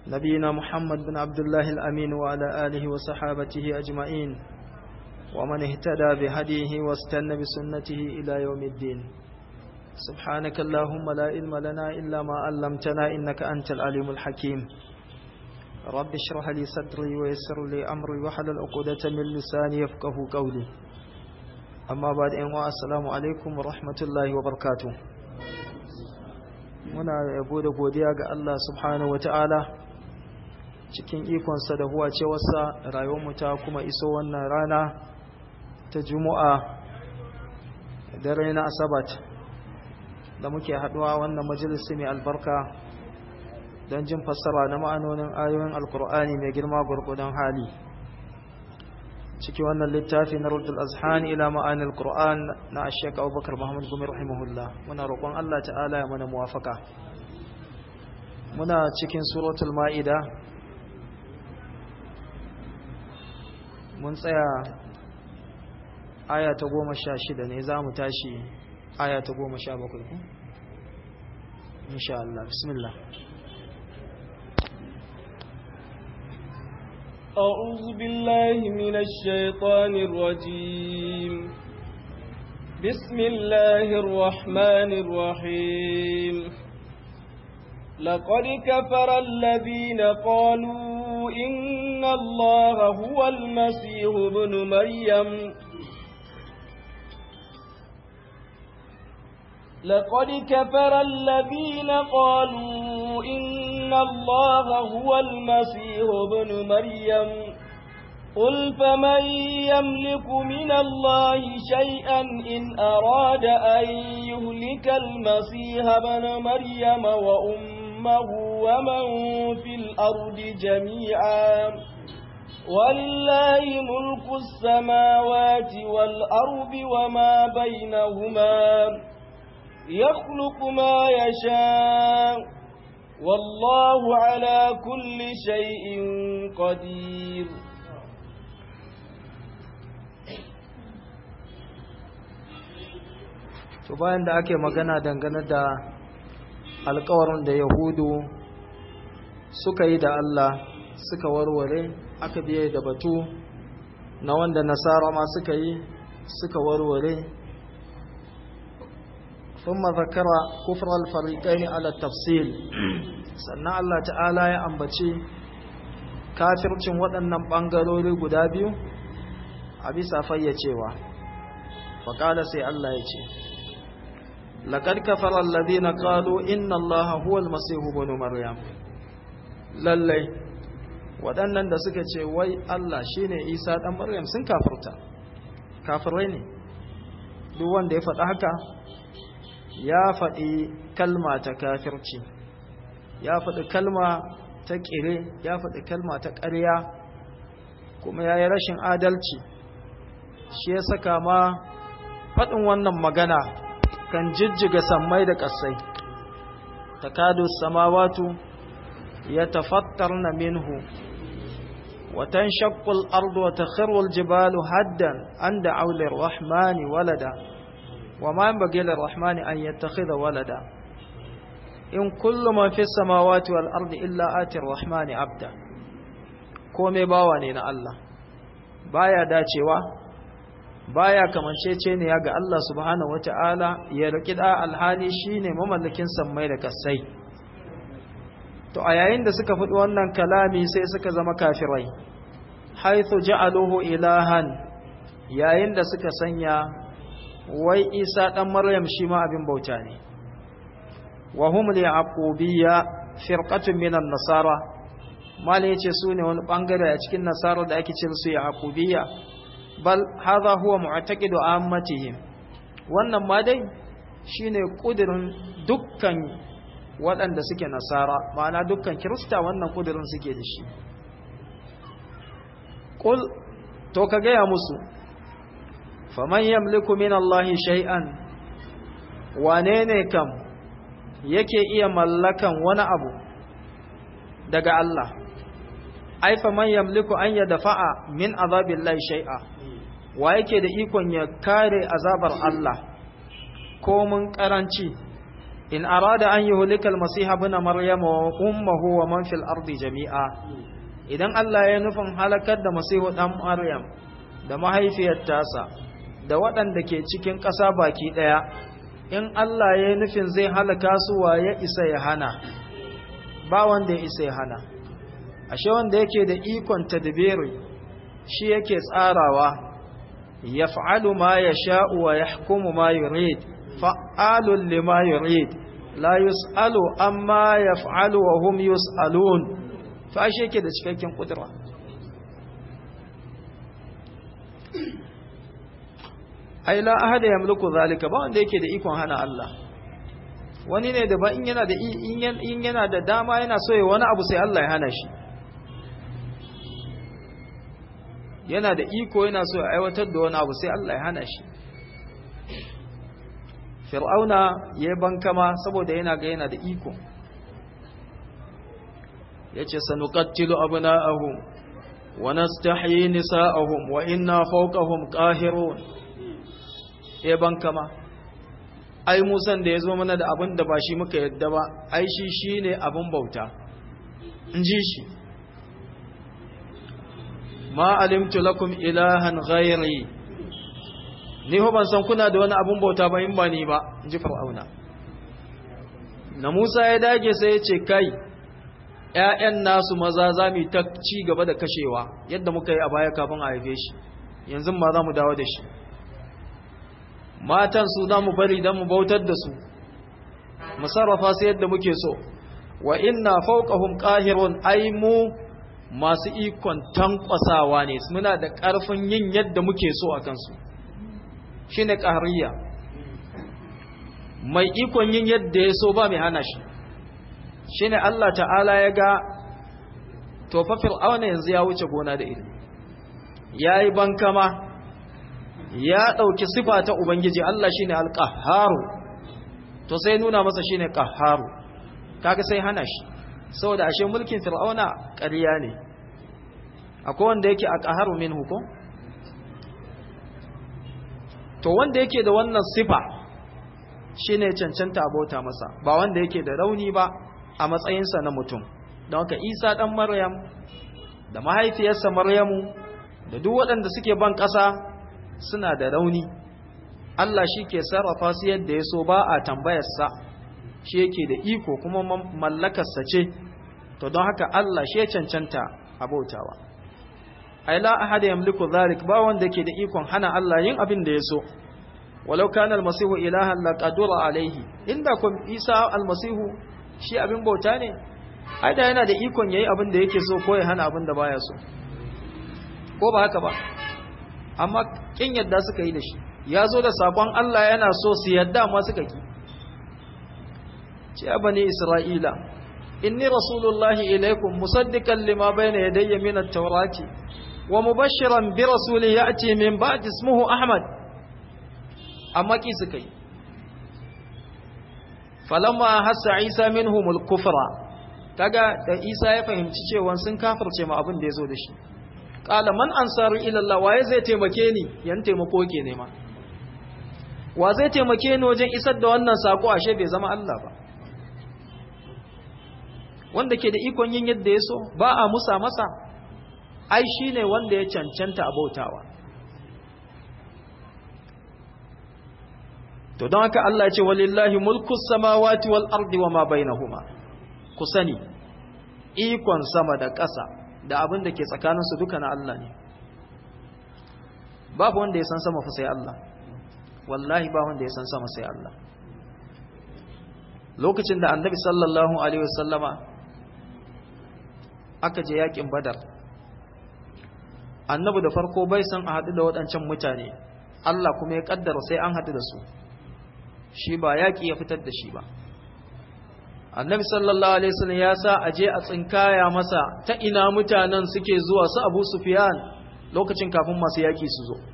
نبينا محمد بن عبد الله الأمين وعلى آله وصحابته أجمعين ومن اهتدى بهديه واستنى بسنته إلى يوم الدين سبحانك اللهم لا علم لنا إلا ما علمتنا إنك أنت العليم الحكيم رب اشرح لي صدري ويسر لي أمري وحلل عقدة من لساني يفقه قولي أما بعد أن السلام عليكم ورحمة الله وبركاته muna yabo da godiya ga Allah subhanahu wata'ala cikin ikonsa da huwa cewarsa rayuwarmu ta kuma iso wannan rana ta juma'a dare na asabat da muke haduwa wannan majalisi mai albarka don jin fassara na ma'anonin ayoyin alkur'ani mai girma gurgudan hali ciki wannan littafi na rudul azhani ila ma'anil qur'an na ashek abubakar muhammad gumi rahimahullah muna roƙon allah ta'ala ya mana muwafaka muna cikin suratul ma'ida mun tsaya aya ta goma sha shida ne za mu tashi aya ta goma sha bakwai ku insha Allah bismillah أعوذ بالله من الشيطان الرجيم بسم الله الرحمن الرحيم لقد كفر الذين قالوا إن الله هو المسيح ابن مريم لقد كفر الذين قالوا إن الله هو المسيح ابن مريم قل فمن يملك من الله شيئا إن أراد أن يهلك المسيح ابن مريم وأمه ومن في الأرض جميعا ولله ملك السماوات والأرض وما بينهما يخلق ما يشاء والله على كل شيء قدير to bayan da ake magana dangane da alkawarin da yahudu suka yi da Allah suka warware aka biye da batu na wanda nasara ma suka yi suka warware ثم ذكر كفر الفريقين على التفصيل sannan Allah ta'ala ya ambaci kafircin waɗannan ɓangarori guda biyu a bisa fayyacewa faƙada sai Allah ya ce laƙar kafarar ladina ƙalo inna Allah huwal masihu banu maryam lallai waɗannan da suka ce wai Allah shine isa ɗan maryam sun kafirta kafirai ne duk wanda ya faɗa haka ya faɗi kalma ta kafirci ya faɗi kalma ta ƙire ya faɗi kalma ta ƙarya kuma ya yi rashin adalci shi ya saka ma faɗin wannan magana kan jijjiga sammai da ƙasai takadu samawatu ya tafattar na minhu watan shakkul ardu wa takhirwal jibalu haddan an da aulir rahmani walada وما ينبغي للرحمن أن يتخذ ولدا إن كل من في السماوات والأرض إلا آتي الرحمن عبدا komai bawa ne na Allah baya dacewa baya kamancece ne ya ga Allah subhanahu wata'ala ya riki da alhali shine mamallakin sammai da kasai to a yayin da suka faɗi wannan kalami sai suka zama kafirai haithu ja'aluhu ilahan yayin da suka sanya wai isa ɗan maryam shi ma abin bauta ne wa hum li aqubiyya firqatun minan nasara mala yace su ne wani bangare a cikin nasara da ake ce su yaqubiyya bal hadha huwa mu'taqidu ammatihim wannan ma dai shine kudirin dukkan waɗanda suke nasara ma'ana dukkan kirista wannan kudirin suke da shi qul to ka gaya musu faman yamliku min Allah shay'an wane ne kam yake iya mallakan wani abu daga Allah ai faman yamliku an yadfa'a min azabillahi shay'a wa yake da ikon ya kare azabar Allah ko mun karanci in arada an yuhlika al-masih ibn maryam wa ummuhu wa man fil ardi jami'a idan Allah ya nufin halakar da masihu dan maryam da mahaifiyar tasa da waɗanda ke cikin ƙasa baki ɗaya in Allah ya nufin zai halaka su wa ya isa ya hana ba wanda ya isa ya hana ashe wanda yake da ikon tadbiri shi yake tsarawa yaf'alu ma yasha'u wa yahkumu ma yurid fa'alun lima yurid la yus'alu amma yaf'alu wa hum yus'alun fa shi yake da cikakken kudura ai la ahada yamliku zalika ba wanda yake da ikon hana Allah wani ne da ba in yana da in yana da dama yana so ya wani abu sai Allah ya hana shi yana da iko yana so ya aiwatar da wani abu sai Allah ya hana shi fir'auna ya bankama saboda yana ga yana da iko yace sanuqattilu abna'ahum wa nastahyi nisa'ahum wa inna fawqahum qahirun ya bankama ai musan da yazo mana da abin da ba shi muka yadda ba ai shi shine abin bauta in ji shi ma alimtu lakum ilahan ghairi ni ho ban san kuna da wani abun bauta ba in ba ni ba in ji fir'auna na Musa ya dage sai ya ce kai ƴaƴan nasu maza za mu ta ci gaba da kashewa yadda muka yi a baya kafin a haife shi yanzu ma za mu dawo da shi matan su za mu bari don mu bautar da su mu sarrafa su yadda muke so wa inna fawqahum qahirun ay mu masu ikon tankwasawa ne muna da ƙarfin yin yadda muke so a kansu shi ne ƙahariya mai ikon yin yadda ya so ba mai hana shi shi ne Allah ta'ala ya ga tofafir auna yanzu ya wuce gona da iri ya yi bankama ya ɗauki sifa ta Ubangiji Allah shi ne alƙaharu to sai nuna masa shi ne ƙaharu kaga sai hana shi saboda ashe mulkin fir'auna ƙarya ne akwai wanda yake a ƙaharu min hukum to wanda yake da wannan sifa shine cancanta abota masa ba wanda yake da rauni ba a matsayinsa na mutum don haka isa ɗan maryam da mahaifiyarsa maryamu da duk waɗanda suke ban ƙasa suna da rauni Allah shi ke sarrafa su yadda ya so ba a tambayarsa shi yake da iko kuma mallakarsa ce to don haka Allah shi ya cancanta abautawa ai la ahada yamliku zalik ba wanda ke da ikon hana Allah yin abin da ya so walau kana almasihu ilahan la qadura alaihi inda kun isa almasihu shi abin bauta ne ai da yana da ikon yayi abin da yake so ko ya hana abin da baya so ko ba haka ba amma kin yadda suka yi da shi ya zo da sakon Allah yana so su yadda amma suka ki ce bani isra'ila inni rasulullahi ilaikum musaddiqan lima bayna yadayya min at-taurati wa mubashiran bi rasulin ya'ti min ba'di ismuhu ahmad amma ki suka yi falamma hassa isa minhum al-kufra kaga da isa ya fahimci cewa sun kafirce ma abin da yazo da shi qala man ansaru ila allah waye zai taimake ni yan taimako ke nema wa zai taimake ni wajen isar da wannan sako ashe bai zama Allah ba wanda ke da ikon yin yadda ya so ba a musa masa ai shi ne wanda ya cancanta a bautawa to don haka Allah ce walillahi mulkus samawati wal ardi wa ma bainahuma ku sani ikon sama da ƙasa da abin da ke tsakaninsu duka na Allah ne babu wanda ya san sama fa sai Allah wallahi ba wanda ya san sama sai Allah lokacin da annabi sallallahu alaihi wasallama aka je yakin badar annabi da farko bai san a haɗu da waɗancan mutane Allah kuma ya kaddara sai an haɗu da su shi ba yaƙi ya fitar da shi ba annabi sallallahu alaihi wasallam ya sa a je a tsinkaya masa ta ina mutanen suke zuwa su abu sufyan lokacin kafin masu yaƙi su zo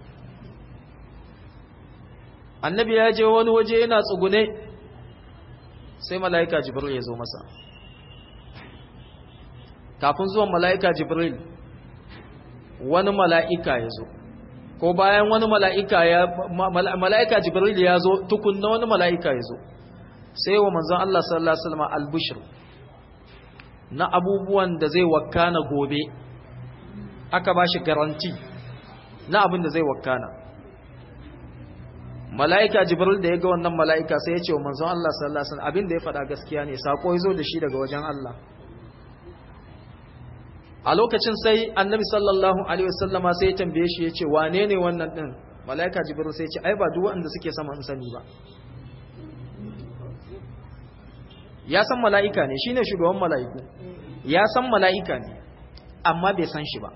annabi ya je wani waje yana tsugune sai mala'ika jibril ya zo masa kafin zuwan mala'ika jibril wani mala'ika ya zo ko bayan wani mala'ika ya mala'ika jibril ya zo tukunna wani mala'ika ya zo sai wa manzon Allah sallallahu alaihi wasallam albishir na abubuwan da zai wakana gobe aka bashi garanti na abin da zai wakana mala'ika jibril da ya ga wannan mala'ika sai ya ce wa manzon Allah sallallahu alaihi wasallam abin da ya faɗa gaskiya ne sako ya zo da shi daga wajen Allah a lokacin sai annabi sallallahu alaihi wasallama sai ya tambaye shi ya ce wane ne wannan din mala'ika jibril sai ya ce ai ba duk wanda suke sama in sani ba ya san mala'ika ne shine shugaban mala'iku ya san mala'ika ne amma bai san shi ba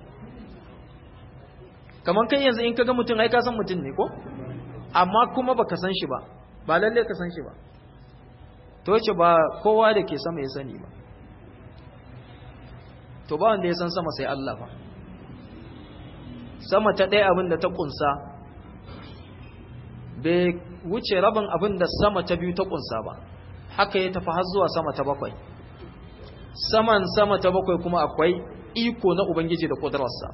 kamar kai yanzu in ka ga mutum ai ka san mutum ne ko amma kuma baka san shi ba ba lalle ka san shi ba to yace ba kowa da ke sama ya sani ba to ba wanda ya san sama sai Allah ba sama ta ɗaya abin da ta kunsa bai wuce rabin abin da sama ta biyu ta kunsa ba haka ya tafi har zuwa sama ta bakwai saman sama ta bakwai kuma akwai iko na ubangiji da kudurarsa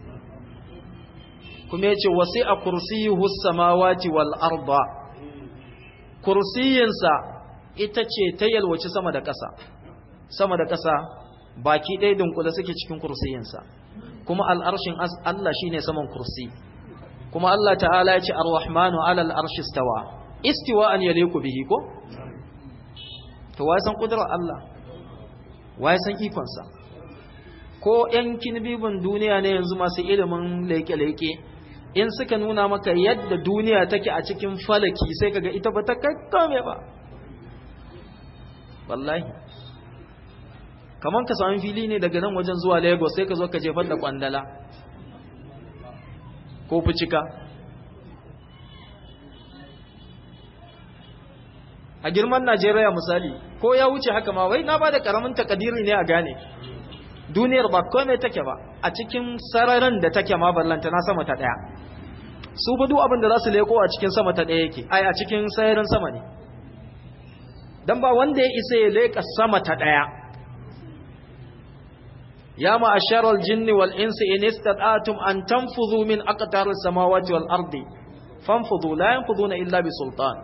kuma ya ce wasi a kursiyuhu samawati wal arda kursiyinsa ita ce ta yalwaci sama da ƙasa sama da ƙasa baki ɗaya dunkule suke cikin kursiyinsa kuma al'arshin Allah shine saman kursi kuma Allah ta'ala ya ce ar-rahmanu alal arshi stawa istiwa an yaliku bihi ko to wai san kudurar Allah wai san ikonsa ko ‘yan kinbibin duniya ne yanzu masu ilimin leke-leke in suka nuna maka yadda duniya take a cikin falaki sai kaga ita ba ta kakkame ba wallahi kamar ka sami fili ne daga nan wajen zuwa lagos sai ka zo ka jefar da kwandala ko fucika a girman najeriya misali ko ya wuce haka ma wai na ba da karamin takadiri ne a gane duniyar ba komai take ba a cikin sararin da take ma ballanta na sama ta daya su fa duk abin da za su leko a cikin sama ta daya yake ai a cikin sararin sama ne dan ba wanda ya isa ya leka sama ta daya ya ma'ashar al-jinni wal insi in istata'tum an tanfudhu min aqtar as-samawati wal ardi fanfudhu la yanfuduna illa bi sultan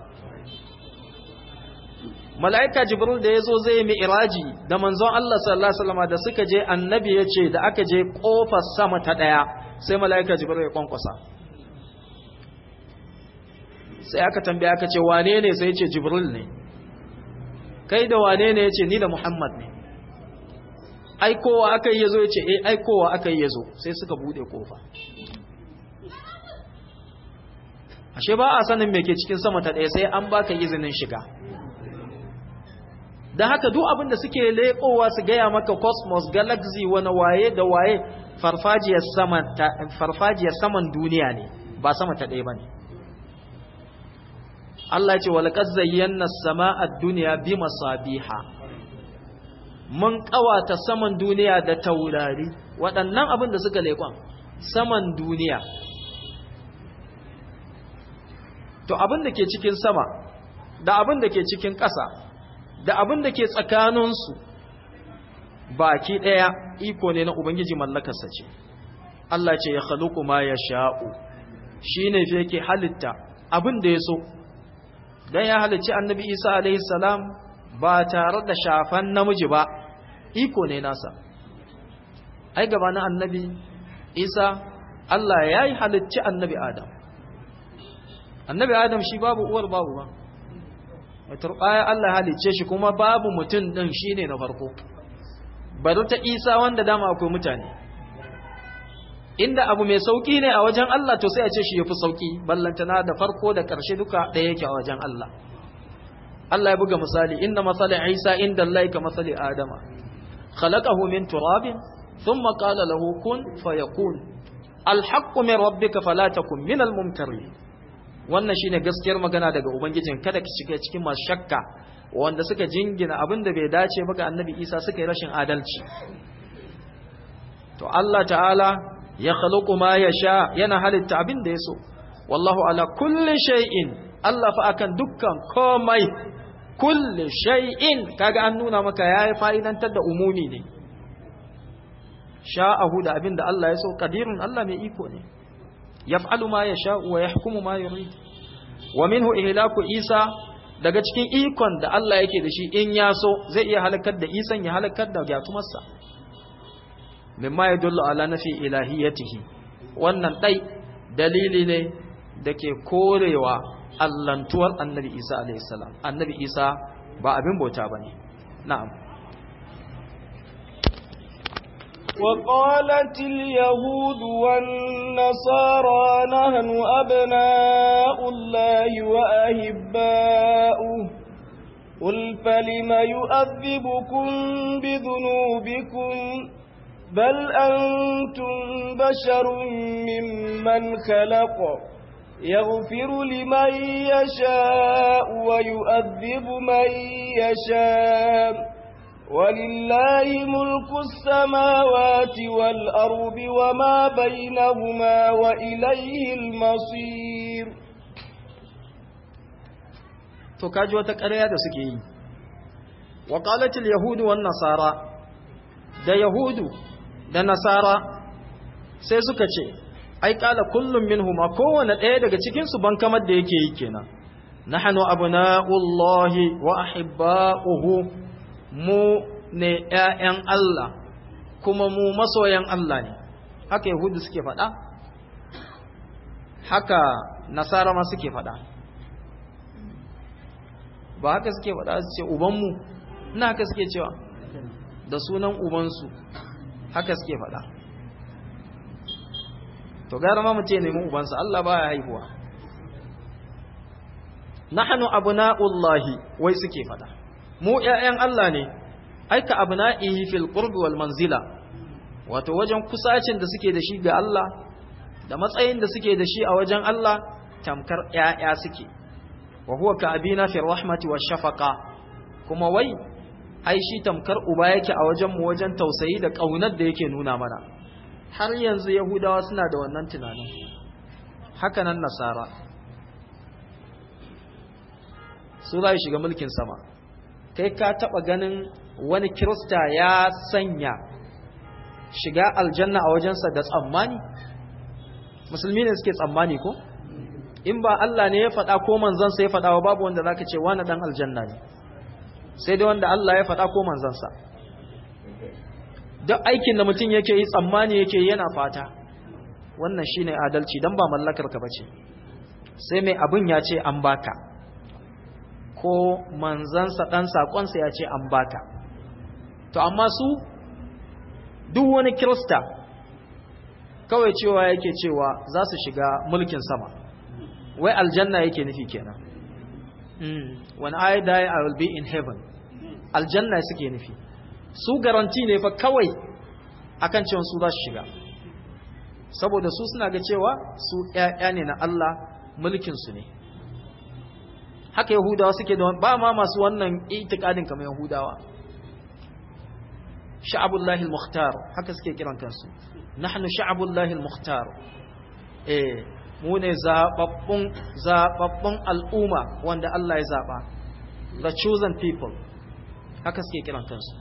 mala'ika jibril da ya zo zai yi iraji da manzon Allah sallallahu Alaihi wasallam da suka je annabi ya ce da aka je ƙofar sama ta ɗaya sai mala'ika jibril ya kwankwasa sai aka tambaya aka ce wane ne sai ya ce jibril ne kai da wane ne ya ce ni da muhammad ne aikowa aka yi ya zo ya ce eh aikowa aka yi ya zo sai suka buɗe ƙofa ashe ba a sanin me ke cikin sama ta ɗaya sai an baka izinin shiga da haka duk abin da suke leƙowa su gaya maka cosmos galaxy wani waye da waye farfajiyar saman farfajiyar saman duniya ne ba sama ta ɗaya bane Allah ya ce wa laqad zayyana as-samaa ad-dunya bi masabiha mun kawata saman duniya da taurari waɗannan abin da suka leƙon saman duniya to abin da ke cikin sama da abin da ke cikin ƙasa da abin da ke tsakaninsu baki ɗaya iko ne na Ubangiji mallakarsa ce, Allah ce ya haluku ma ya sha'u, shi ne fi yake halitta abin da ya so, don ya halicci annabi Isa salam ba tare da shafan namiji ba, iko ne nasa. Ai gabanin annabi Isa, Allah ya yi halicci annabi Adam. Annabi Adam shi babu uwar babu ba. turbaya Allah halicce shi kuma babu mutum din shine na farko bari ta Isa wanda dama akwai mutane inda abu mai sauki ne a wajen Allah to sai a ce shi yafi sauki ballantana da farko da ƙarshe duka ɗaya yake a wajen Allah Allah ya buga misali inna masali Isa inda Allah ka masali Adama khalaqahu min turabin thumma qala lahu kun fayakun alhaqqu min rabbika fala takun min almumtarin wannan shine gaskiyar magana daga ubangijin kada ki shiga cikin masu shakka wanda suka jingina abin da bai dace ba ga annabi isa suka yi rashin adalci to Allah ta'ala ya khaluqu ma yasha yana halitta abin da yaso wallahu ala kulli shay'in Allah fa akan dukkan komai kulli shay'in kaga an nuna maka yayi fa'idantar da umumi ne sha'ahu da abin da Allah ya so qadirun Allah mai iko ne yaf'alu ma yasha'u wa yahkumu ma yurid wa minhu ihlaku isa daga cikin ikon da Allah yake da shi in ya so zai iya halakar da isan ya halakar da gyatumarsa mimma ya dullu ala nafi ilahiyatihi wannan dai dalili ne da ke korewa allantuwar annabi isa alaihi salam annabi isa ba abin bauta bane na'am وقالت اليهود والنصارى نحن أبناء الله وأهباؤه قل فلم يؤذبكم بذنوبكم بل أنتم بشر ممن خلق يغفر لمن يشاء ويؤذب من يشاء ولله ملك السماوات والأرض وما بينهما وإليه المصير to kaji wata ƙarya da suke yi wa qalatil yahudu wan nasara da yahudu da nasara sai suka ce ai qala kullum minhuma kowanne ɗaya daga cikin su ban kamar da yake yi kenan nahnu abna'ullahi wa ahibba'uhu mu ne ‘ya'yan Allah kuma mu masoyan Allah ne, haka Yahudu suke faɗa, haka Nasara ma suke faɗa. Ba haka suke faɗa su ce Ubanmu, ina haka suke cewa, da sunan Ubansu, haka suke faɗa. To gara ma mutum ya nemi Ubansa, Allah ba ya haihuwa. Nahanu abu na'ullahi wai suke faɗa. mu ‘ya'yan Allah ne, aika abu na'ihi fil ƙurbi wal manzila, wato wajen kusacin da suke da shi ga Allah, da matsayin da suke da shi a wajen Allah, tamkar ‘ya'ya suke, wa huwa ka abina fil rahmati wa shafaka, kuma wai, ai shi tamkar uba yake a wajen mu wajen tausayi da ƙaunar da yake nuna mana. Har yanzu Yahudawa suna da wannan tunanin, haka nan Nasara. Su za shiga mulkin sama. kai ka taba ganin wani kirista ya sanya shiga aljanna a wajensa da tsammani musulmi ne suke tsammani ko in ba Allah ne ya faɗa ko manzansa ya faɗa wa babu wanda zaka ce wani dan aljanna ne sai dai wanda Allah ya faɗa ko manzansa duk aikin da mutum yake yi tsammani yake yana fata wannan shine adalci dan ba mallakar ka bace sai mai abin ya ce an baka ko manzansa ɗan saƙonsa ya ce an baka to amma su duk wani kirista kawai cewa yake cewa za su shiga mulkin sama wai aljanna yake nufi kenan when I die I will be in heaven aljanna suke nufi su garanti ne fa kawai akan cewa su za su shiga saboda su suna ga cewa su ‘ya'ya ne na Allah mulkinsu ne haka yahudawa suke da ba ma masu wannan itikadin kamar yahudawa sha'abullahi al-mukhtar haka suke kiran kansu nahnu sha'abullahi al-mukhtar eh mu ne zababbun zababbun al'umma wanda Allah ya zaba the chosen people haka suke kiran kansu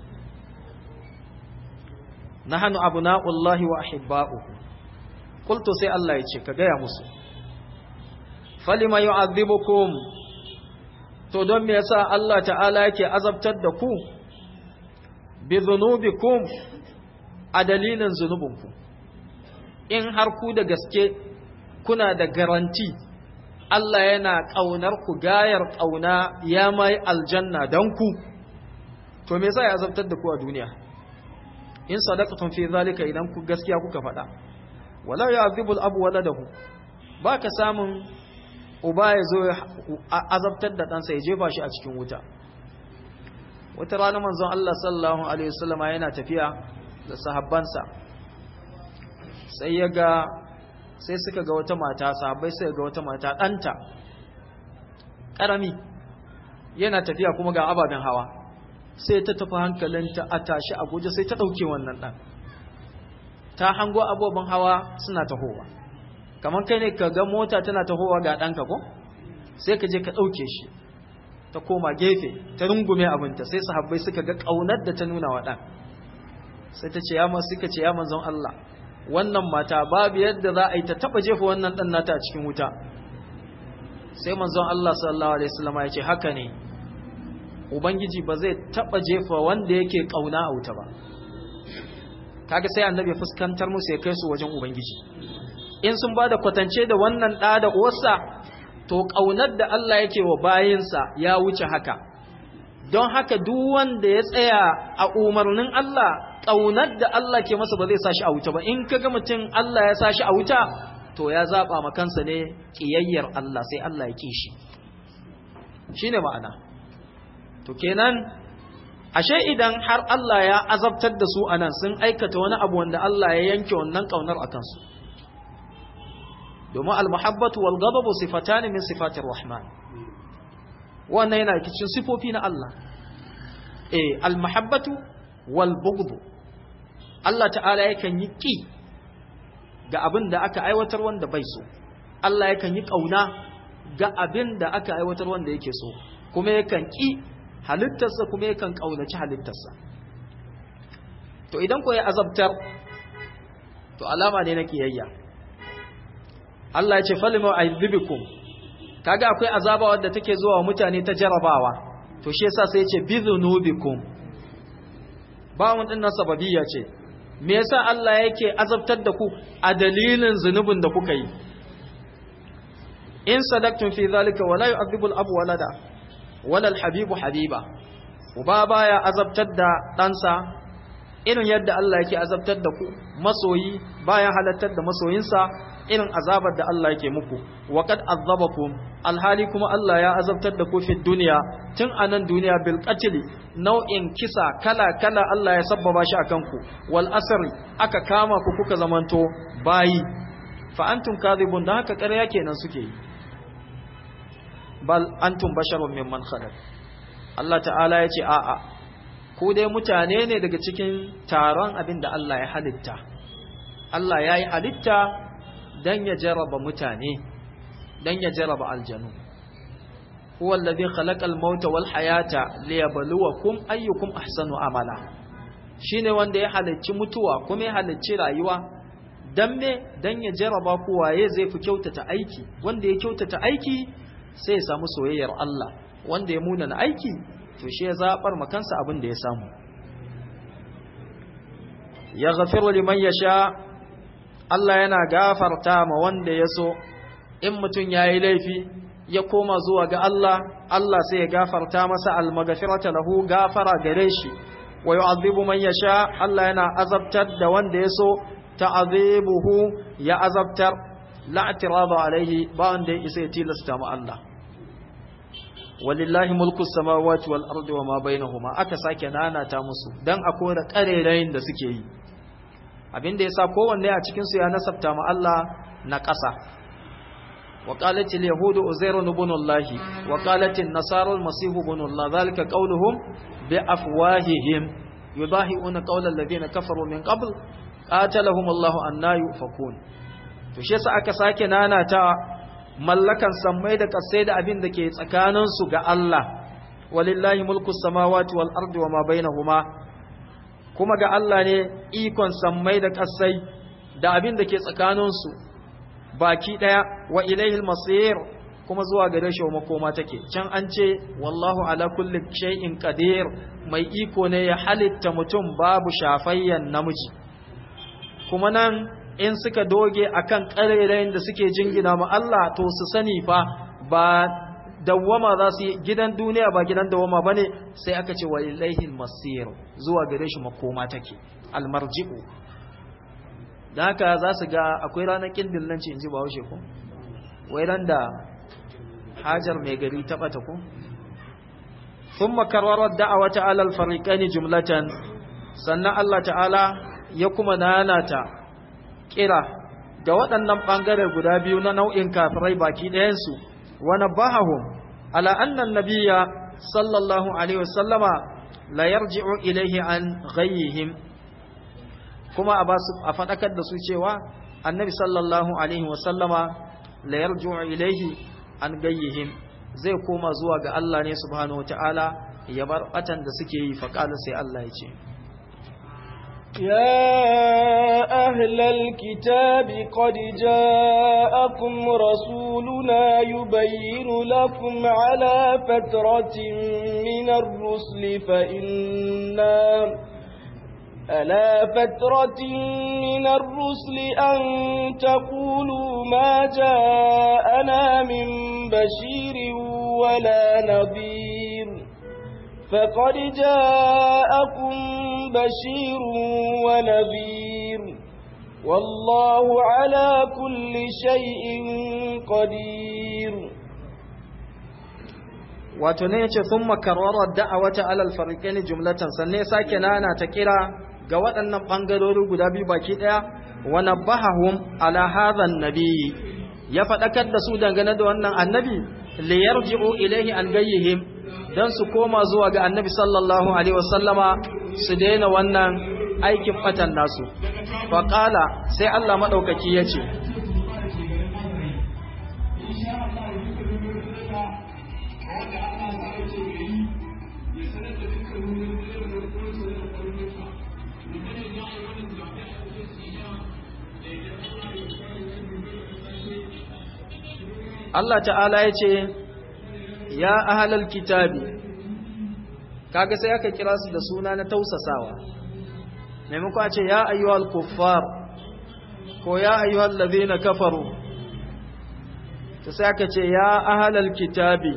nahnu abna'ullahi wa ahibba'uhu qultu sai Allah ya ce ka gaya musu falima yu'adhibukum to don me yasa Allah ta'ala yake azabtar da ku bi dhunubikum a dalilin zunubinku in har ku da gaske kuna da garanti Allah yana ƙaunar ku gayar ƙauna ya mai aljanna don ku to me yasa ya azabtar da ku a duniya in sadaqtum fi zalika idan ku gaskiya kuka faɗa wala ya'dhibu al-abu waladahu baka samun uba ya zo azabtar da ɗansa ya jefa shi a cikin wuta wata rana manzon Allah sallallahu alaihi wasallama yana tafiya da sahabbansa sai ya ga sai suka ga wata mata sahabbai suka ga wata mata ɗanta ƙarami yana tafiya kuma ga ababen hawa sai ta tafi hankalinta a tashi a guje sai ta ɗauke wannan ɗan ta hango abubuwan hawa suna tahowa kamar kai ne ka ga mota tana tahowa ga ɗanka ko sai ka je ka ɗauke shi ta koma gefe ta rungume abinta sai sahabbai suka ga ƙaunar da ta nuna wa ɗan sai ta ce ya masu suka ce ya manzon Allah wannan mata babu yadda za a yi ta taɓa jefa wannan ɗan nata a cikin wuta sai manzon Allah sallallahu alaihi wasallam ya ce haka ne ubangiji ba zai taba jefa wanda yake kauna a wuta ba kaga sai annabi fuskantar musu ya kai su wajen ubangiji in sun bada kwatance da wannan da da uwarsa to kaunar da Allah yake wa bayinsa ya wuce haka don haka duk wanda ya tsaya a umarnin Allah kaunar da Allah ke masa ba zai sashi a wuta ba in kaga mutum Allah ya sashi a wuta to ya zaba ma kansa ne kiyayyar Allah sai Allah ya kishi shine ma'ana to kenan ashe idan har Allah ya azabtar da su anan sun aikata wani abu wanda Allah ya yanke wannan kaunar a kansu domin almuhabbatu wal ghadabu sifatan min sifatir rahman wannan yana cikin sifofi na Allah eh almuhabbatu wal bughd Allah ta'ala yakan yi ki ga abin da aka aiwatar wanda bai so Allah yakan yi kauna ga abin da aka aiwatar wanda yake so kuma yakan ki halittarsa kuma yakan kaunaci halittarsa to idan ko ya azabtar to alama ne na kiyayya Allah ya ce falima aizibikum kaga akwai azaba wadda take zuwa wa mutane ta jarabawa to shi yasa sai ya ce bizunubikum bawon din nan sababiyya ce me yasa Allah yake azabtar da ku a dalilin zunubin da kuka yi in sadaqtum fi zalika wala yu'adhibu al-abu walada wala al-habibu habiba uba baya azabtar da ɗansa irin yadda Allah yake azabtar da ku masoyi baya halattar da masoyinsa irin azabar da Allah yake muku wa qad azabakum alhali kuma Allah ya azabtar da ku fi duniya tun anan duniya bil qatl nau'in kisa kala kala Allah ya sabbaba shi akan ku wal asri aka kama ku kuka zamanto bayi fa antum kadhibun da haka ƙarya kenan suke yi bal antum basharun mimman khalaq Allah ta'ala ya ce a'a ku dai mutane ne daga cikin taron abin da Allah ya halitta Allah ya yi halitta don ya jaraba mutane don ya jaraba aljanu huwa alladhi khalaqa al-mauta wal hayata liyabluwakum ayyukum ahsanu amala shine wanda ya halicci mutuwa kuma ya halicci rayuwa dan me dan ya jaraba ku waye zai fi kyautata aiki wanda ya kyautata aiki sai ya samu soyayyar Allah wanda ya munana aiki to shi ya zabar makansa abin da ya samu ya ghafiru liman yasha Allah yana gafarta ma wanda ya so in mutum yayi laifi ya koma zuwa ga Allah Allah sai ya gafarta masa almaghfirata lahu gafara gare shi wa yu'adhibu man yasha Allah yana azabtar da wanda ya so ta'adhibuhu ya azabtar la i'tirada alaihi ba wanda ya isa ya tilasta ma Allah walillahi mulku samawati wal ardi wama bainahuma aka sake nanata musu dan a kora karerayin da suke yi abinda yasa kowanne a cikin su ya nasabta ma Allah na ƙasa wa qalat al yahud uzair ibn Allah wa qalat an nasara al masih ibn Allah zalika qawluhum bi afwahihim yudahiuna qawla alladhina kafaru min qabl qatalahum Allah anna yufakun to shi yasa aka sake nanata mallakan sammai da kasai da abin da ke tsakaninsu ga Allah walillahi mulku samawati wal ardi wama bainahuma kuma ga Allah ne ikon sammai da kasai da abin da ke tsakaninsu baki daya wa ilaihil masir kuma zuwa gare shi makoma take can an ce wallahu ala kulli shay'in qadir mai iko ne ya halitta mutum babu shafayyan namiji kuma nan in suka doge akan ƙarerayin da suke jingina ma Allah to su sani fa ba dawwama za su yi gidan duniya ba gidan dawwama bane sai aka ce wa ilaihil masir zuwa gare shi makoma take almarji'u dan haka za su ga akwai ranar kindin nan ce inji ba haushe ko wai ran da hajar mai gari ta bata ko ثم كرر الدعوة على الفريقين جملة sannan Allah ta'ala ya kuma nanata kira ga waɗannan ɓangare guda biyu na nau'in kafirai baki ɗayansu wani bahahun ala annan nabiya sallallahu alaihi wasallama la yarji'u ilaihi an ghayyihim kuma a basu a faɗakar da su cewa annabi sallallahu alaihi wasallama la yarji'u ilaihi an ghayyihim zai koma zuwa ga Allah ne subhanahu wataala ya bar batan da suke yi faƙala sai Allah ya ce يا أهل الكتاب قد جاءكم رسولنا يبين لكم على فترة من الرسل فإنا ألا فترة من الرسل أن تقولوا ما جاءنا من بشير ولا نذير فقد جاءكم بشير ونذير والله على كل شيء قدير wato ne yace thumma karrara da'awata alal fariqain jumlatan sanne sake nana ta kira ga waɗannan bangarori guda biyu baki daya wa nabahahum ala hadha nabi ya fadakar da su dangane da wannan annabi li yarji'u ilayhi an gayyihim dan su koma zuwa ga annabi sallallahu alaihi wasallama su daina wannan aikin fatan nasu fa qala sai Allah madaukaki yace Allah ta'ala ya ce, Ya ahalal kitabi, kaga sai aka kira su da suna na tausasawa, maimako a ce, Ya ayyuhal kuffar, ko Ya ayyuhal labe na kafaru, ta sai aka ce, Ya ahalal kitabi,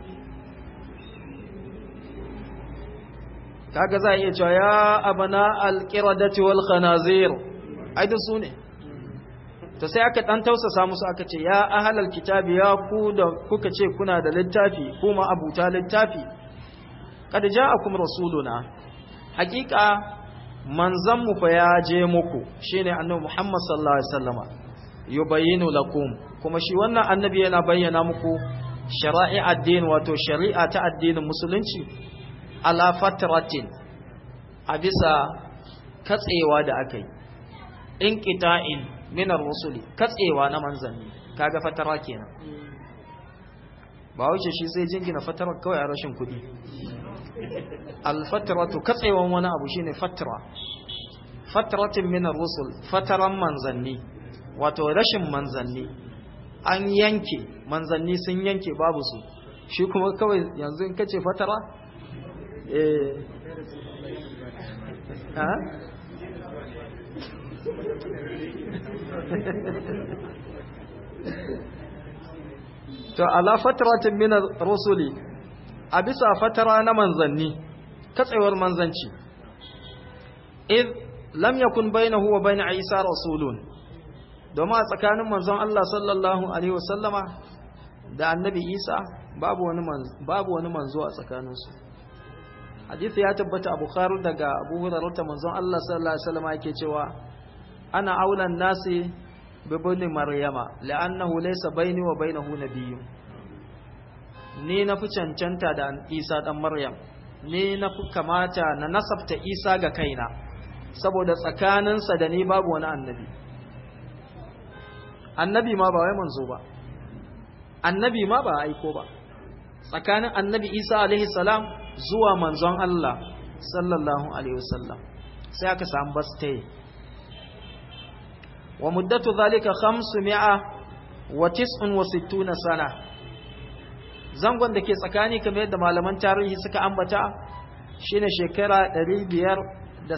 kaga za a iya cewa, Ya abana alƙiradati wal khanazir, ai da su ne. to sai aka dan tausasa musu aka ce ya ahlal kitabi ya ku da kuka ce kuna da littafi kuma abuta littafi kad ja'akum rasuluna hakika manzon mu fa ya je muku shine annabi Muhammad sallallahu alaihi wasallama yubayyinu lakum kuma shi wannan annabi yana bayyana muku shara'i addini wato shari'a ta addinin musulunci ala fatratin a bisa katsewa da aka yi inqita'in minar rusuli katsewa na manzanni kaga fatara kenan ba wuce shi sai jingina fatara kawai a rashin kudi alfatratu katsewan wani abu shine fatra fatratin minar rusul fataran manzanni wato rashin manzanni an yanke manzanni sun yanke babu su shi kuma kawai yanzu in kace fatara eh ha to ala fatratin min rusuli a bisa fatara na manzanni katsewar manzanci id lam yakun bainahu wa bain isa rasulun domin a tsakanin manzon Allah sallallahu alaihi wasallama da annabi isa babu wani babu wani manzo a tsakaninsu hadisi ya tabbata a bukhari daga abu hurairah manzon Allah sallallahu alaihi wasallama yake cewa ana aulan nasi bibini maryama la'annahu laysa baini wa bainahu nabiyyun ni na fi cancanta da isa dan maryam ni na fi kamata na nasabta isa ga kaina saboda tsakaninsa da ni babu wani annabi annabi ma ba wai manzo ba annabi ma ba aiko ba tsakanin annabi isa alaihi salam zuwa manzon Allah sallallahu alaihi wasallam sai aka samu baste wa muddatu zalika 500 wa 69 sana zangon da ke tsakani kamar yadda malaman tarihi suka ambata shine shekara 569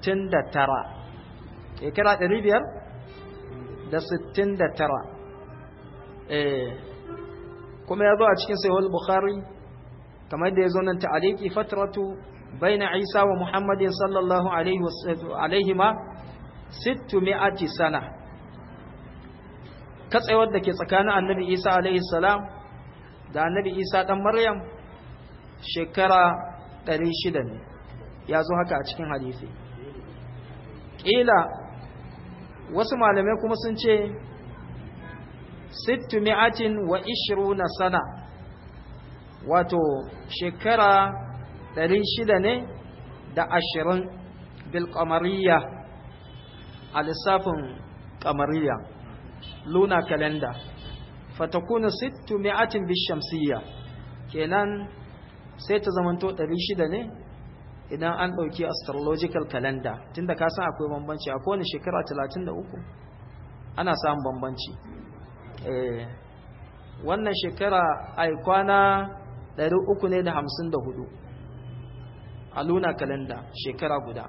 shekara 569 eh kuma ya zo a cikin sahih bukhari kamar yadda ya zo nan ta'aliki fatratu baina isa wa muhammadin sallallahu alaihi ma 600 sana katsewar da ke tsakanin annabi isa alaihi salam da annabi isa dan maryam shekara 600 ne ya zo haka a cikin hadisi ƙila wasu malamai kuma sun ce 600 wa 20 sana wato shekara 600 ne da 20 bil kamariya a lissafin kamariya luna kalenda fatakuna 600 bil shamsiyya kenan sai ta zamanto 600 ne idan an ɗauki astrological calendar tunda ka san akwai bambanci a kowane shekara 33 ana samun bambanci wannan shekara ai kwana 354 a luna calendar shekara guda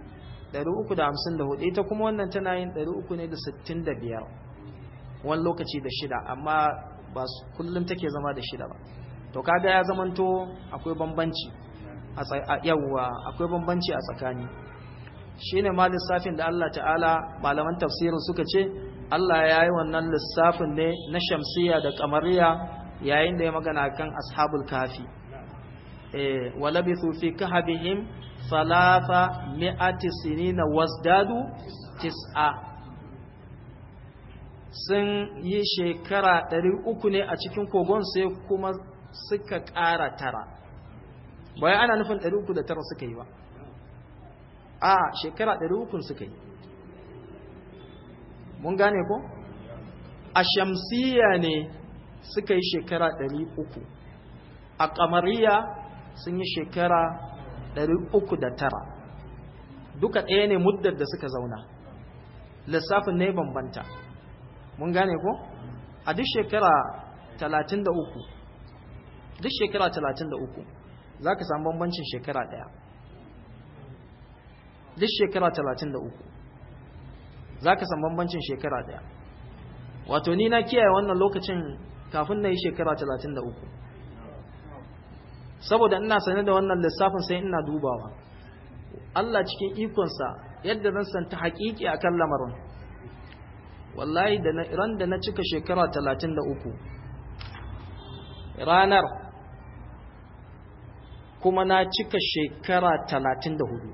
354 ita kuma wannan tana yin 365 wani lokaci da shida amma ba kullum take zama da shida ba to kaga ya zamanto akwai bambanci a yawwa akwai bambanci a tsakani shine ma lissafin da Allah ta'ala malaman tafsirin suka ce Allah ya yi wannan lissafin ne na shamsiya da kamariya yayin da ya magana kan ashabul kafi eh walabithu fi kahbihim thalatha mi'ati sinina wasdadu tis'a sun yi shekara ɗari uku ne a cikin kogon sai kuma suka ƙara tara bayan ana nufin ɗari uku da tara suka yi ba a shekara ɗari ukun suka yi mun gane ko a shamsiya ne suka yi shekara ɗari uku a ƙamariya sun yi shekara ɗari uku da tara duka ɗaya ne muddar da suka zauna lissafin ne bambanta mun gane ko a duk shekara talatin da uku duk shekara talatin da uku za ka samu bambancin shekara ɗaya duk shekara talatin da uku za ka samu bambancin shekara ɗaya wato ni na kiyaye wannan lokacin kafin na yi shekara talatin da uku saboda ina sane da wannan lissafin sai ina dubawa Allah cikin ikonsa yadda zan santa haƙiƙi a kan lamarin wallahi da ran da na cika shekara talatin da uku ranar kuma na cika shekara talatin da hudu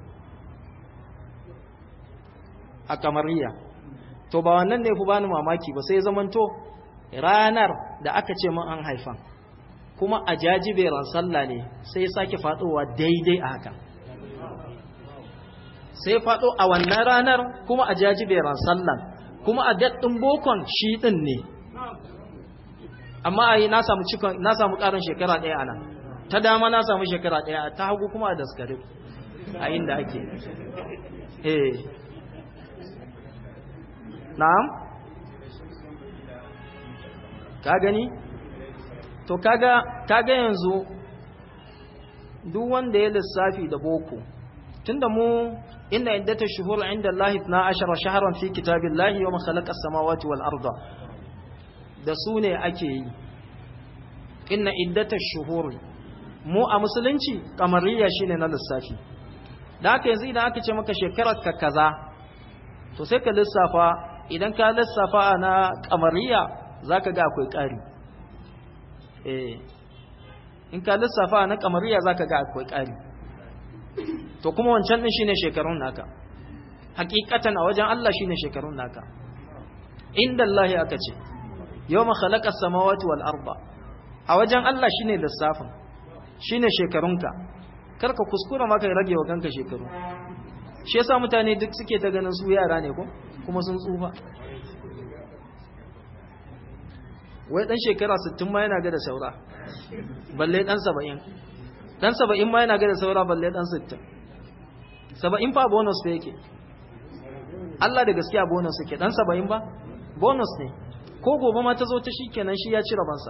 a kamariya to ba wannan ne fi bani mamaki ba sai zamanto ranar da aka ce min an haifan kuma a jajiberan sallah ne sai ya sake faɗowa daidai a haka sai faɗo a wannan ranar kuma a jajiberan sallan kuma a daɗin bokon shi ɗin ne amma a yi na samu ƙarin shekara ɗaya ana ta dama na samu shekara ɗaya ta hagu kuma a daskare a inda ake eh na'am ka gani to kaga kaga yanzu duk wanda ya lissafi da boko tunda mu inna iddatash shuhur inda Allah 12 shahran fi kitabillahi yawma khalaqa as-samawati wal arda da su ne ake yi inna iddatash shuhur mu a musulunci kamariya shine na lissafi da haka yanzu idan aka ce maka shekarar ka kaza to sai ka lissafa idan ka lissafa na kamariya zaka ga akwai ƙari eh in ka lissafa na kamariya zaka ga akwai ƙari to kuma wancan din shine shekarun naka hakikatan a wajen Allah shine shekarun naka inda Allah aka ce yawma khalaqa as-samawati wal arda a wajen Allah shine lissafin shine shekarunka karka kuskura maka rage wa kanka shekaru shi yasa mutane duk suke ta ganin su yara ne ko kuma sun tsufa wai dan shekara 60 ma yana ga da saura balle dan 70 dan 70 ma yana ga da saura balle dan 60 70 fa bonus fa yake Allah da gaskiya bonus yake dan 70 ba bonus ne ko gobe ma ta zo ta shikenan shi ya ci rabansa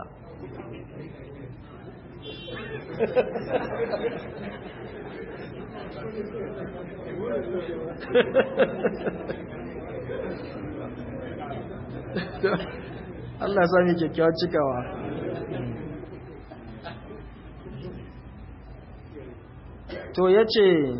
Allah ya sami kyakkyawar cikawa to ya ce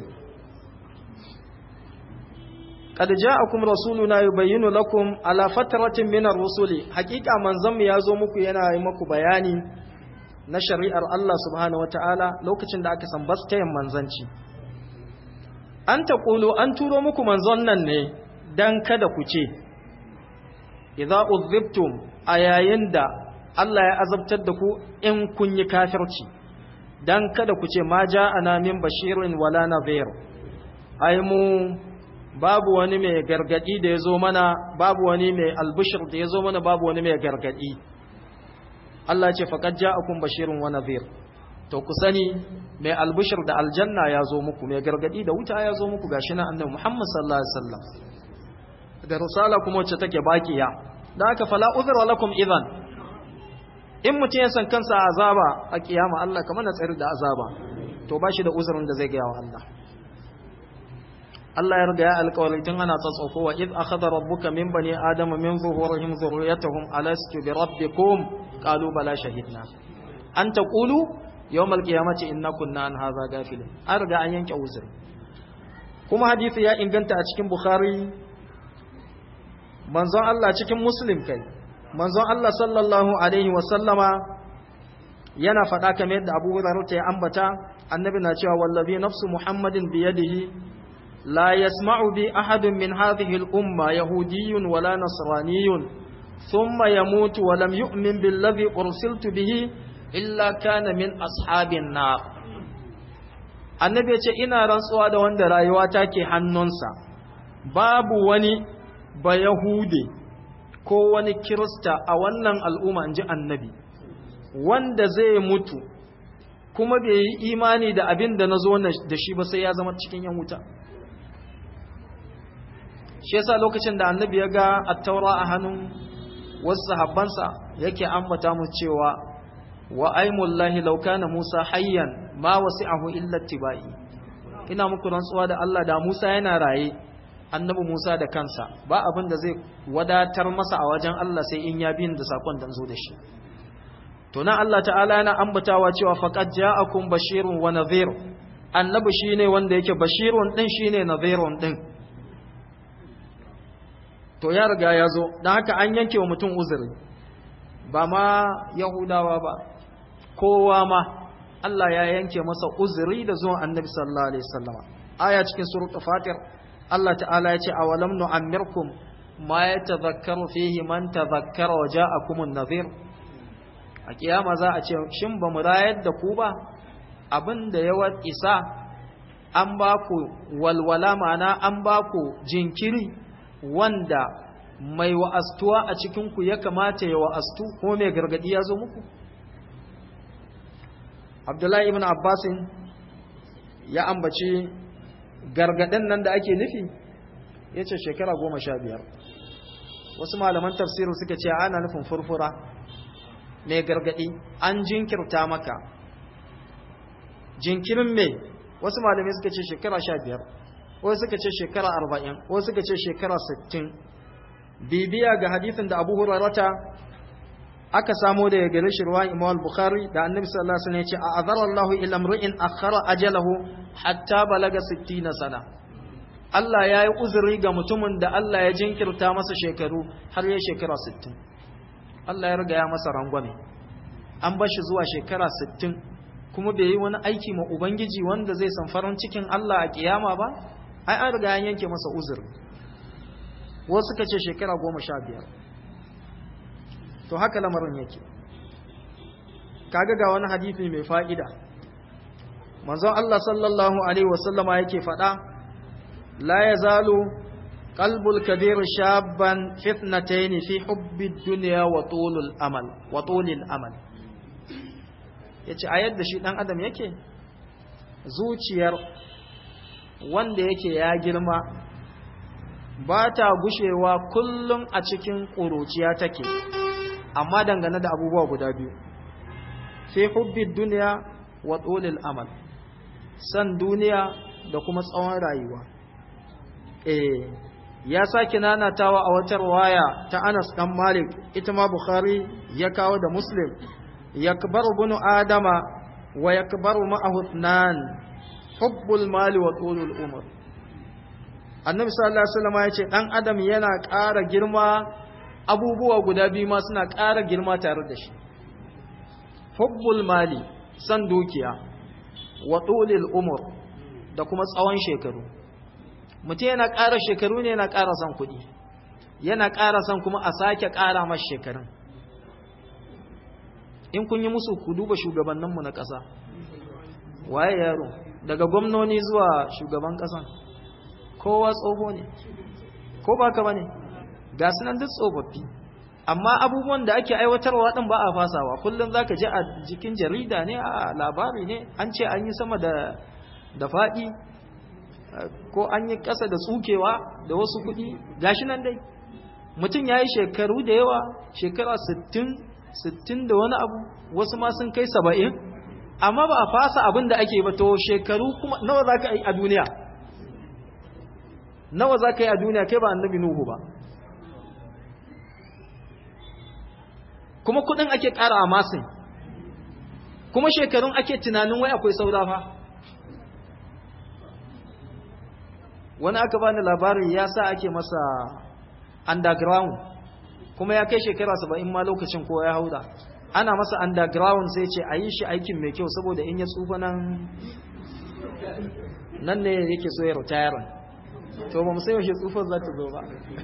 قد جاءكم رسولنا يبين لكم على فترة من الرسل حقيقة من زم يازو muku yana yi muku bayani na shari'ar Allah subhanahu wataala lokacin da aka san bastayan manzanci an taqulu an turo muku manzon nan ne dan kada ku ce idza udhibtum ayayin da Allah ya azabtar da ku in kun yi kafirci dan kada ku ce ma ja'ana min bashirin wala nadhir ai mu babu wani mai gargadi da ya zo mana babu wani mai albishir da ya zo mana babu wani mai gargadi Allah ce faqad ja'akum bashirun wa nadhir to ku sani mai albishir da aljanna ya zo muku mai gargadi da wuta ya zo muku gashi nan annabi Muhammad sallallahu alaihi wasallam da risala kuma wacce take bakiya da haka fala udhra lakum idan in mutum ya san kansa azaba a kiyama Allah kamar na tsari da azaba to ba shi da uzurin da zai gaya wa Allah Allah ya riga ya alƙawarin tun ana tsatsofo wa id akhadha rabbuka min bani adama min zuhurihim dhurriyyatahum alastu bi rabbikum qalu bala shahidna an taqulu yawm alqiyamati inna kunna an hadha gafilin an riga an yanke uzuri kuma hadisi ya inganta a cikin bukhari manzon Allah cikin muslim kai manzon Allah sallallahu alaihi wa sallama yana faɗa kamar yadda Abu Hurairah ya ambata annabi na cewa wallazi nafsu muhammadin biyadihi لا يسمع بي أحد من هذه الأمة يهودي ولا نصراني ثم يموت ولم يؤمن بالذي أرسلت به إلا كان من أصحاب النار annabi ya ce ina rantsuwa da wanda rayuwa take hannunsa babu wani ba yahude ko wani kirista a wannan al'umma in ji annabi wanda zai mutu kuma bai yi imani da abin da na zo da shi ba sai ya zama cikin yan wuta shi yasa lokacin da annabi ya ga attaura a hannun wasu sahabbansa yake ambata mu cewa wa aimullahi law kana Musa hayyan ma wasi'ahu illa tibai ina muku rantsuwa da Allah da Musa yana raye annabi Musa da kansa ba abin da zai wadatar masa a wajen Allah sai in ya bin da sakon da zo da shi to nan Allah ta'ala yana ambatawa cewa faqad ja'akum bashirun wa nadhir annabi shine wanda yake bashirun din shine nadhirun din to ya riga ya zo don haka an yanke wa mutum uzuri ba ma yahudawa ba kowa ma Allah ya yanke masa uzuri da zuwan annabi sallallahu alaihi wasallama aya cikin surat fatir Allah ta'ala ya ce awalam nu'ammirkum ma yatadhakkaru fihi man tadhakkara wa ja'akum an-nadhir a kiyama za a ce shin ba mu rayar da ku ba abin da ya isa an ba ku walwala ma'ana an ba ku jinkiri wanda mai wa'astuwa a cikinku ya kamata ya wa'astu ko mai gargadi ya zo muku? Abdullahi ibn Abbasin ya ambaci gargadin nan da ake nufi ya ce shekara goma sha biyar. Wasu malaman tafsiru suka ce ana nufin furfura mai gargadi an jinkirta maka. Jinkirin mai wasu malamai suka ce shekara sha biyar. wasu suka ce shekara arba'in wasu suka ce shekara sittin bibiya ga hadithin da abu hurarata aka samo da ya gari shirwa imam bukhari da annabi sallallahu alaihi wasallam ya ce a azara Allah ila imri'in akhara ajalahu hatta balaga 60 sana Allah ya yi uzuri ga mutumin da Allah ya jinkirta masa shekaru har ya shekara 60 Allah ya riga ya masa rangwame an bar shi zuwa shekara 60 kuma bai yi wani aiki ma ubangiji wanda zai san farin cikin Allah a kiyama ba ai an riga an yanke masa uzur wasu suka ce shekara goma sha biyar to haka lamarin yake kaga ga wani hadithi mai fa'ida manzon Allah sallallahu alaihi wasallama yake faɗa la yazalu qalbul kabir shabban fitnatayn fi hubbi dunya wa tulul amal wa tulil amal yace a yadda shi dan adam yake zuciyar wanda yake ya girma ba ta gushewa kullum a cikin ƙuruciya take amma dangane da abubuwa guda biyu fi hubbi duniya wa tsolil amal san duniya da kuma tsawon rayuwa eh ya sake nanatawa a wata waya ta Anas dan Malik ita ma Bukhari ya kawo da Muslim yakbaru bunu adama wa yakbaru ma'ahu ithnan hubbul mali wa tulul umr annabi sallallahu alaihi wasallam ya ce dan adam yana ƙara girma abubuwa guda biyu ma suna ƙara girma tare da shi hubbul mali san dukiya wa tulul umr da kuma tsawon shekaru mutum yana ƙara shekaru ne yana ƙara son kuɗi yana ƙara son kuma a sake ƙara masa shekarun in kun yi musu ku duba shugabanninmu na ƙasa waye yaro daga gwamnoni zuwa shugaban ƙasan kowa tsoho ne ko ba ka ba ne ga nan duk tsofaffi amma abubuwan da ake aiwatarwa din ba a fasawa kullum zaka ji a jikin jarida ne a labari ne an ce an yi sama da da faɗi ko an yi ƙasa da tsukewa da wasu kuɗi gashi nan dai mutum ya yi shekaru da yawa shekara 60 60 da wani abu wasu ma sun kai 70 amma ba a fasa abin da ake ba to shekaru kuma nawa za ka yi a duniya nawa za ka yi a duniya kai ba annabi nuhu ba kuma kudin ake ƙara a masin kuma shekarun ake tunanin wai akwai saura fa wani aka bani labari ya sa ake masa underground kuma ya kai shekara saba'in ma lokacin ko ya hauda ana masa underground sai ce a yi shi aikin mai kyau saboda in ya tsufa nan nan ne yake so ya retire to ba mu sai yaushe tsufar za ta zo ba